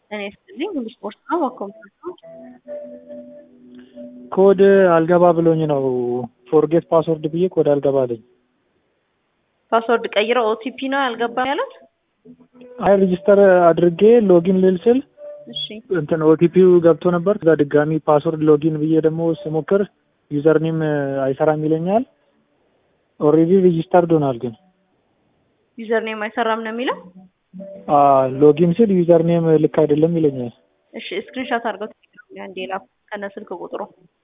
ጤና ይስጥልኝ ሁሉ ስፖርት ነው በኮምፒውተር ኮድ አልገባ ብሎኝ ነው ፎርጌት ፓስወርድ ብዬ ኮድ አልገባ አለኝ። ፓስወርድ ቀይረው ኦቲፒ ነው ያልገባም ያሉት። አይ ሬጂስተር አድርጌ ሎጊን ልል ስል እሺ እንትን ኦቲፒው ገብቶ ነበር። ከዛ ድጋሚ ፓስወርድ ሎጊን ብዬ ደግሞ ስሞክር ዩዘርኔም አይሰራም ይለኛል። ኦልሬዲ ሬጂስተርድ ሆኗል ግን ዩዘር ኔም አይሰራም ነው የሚለው። ሎጊን ስል ዩዘርኔም ልክ አይደለም ይለኛል። እሺ ስክሪንሻት አድርገው አንዴ ላኩ ከነ ስልክ ቁጥሩ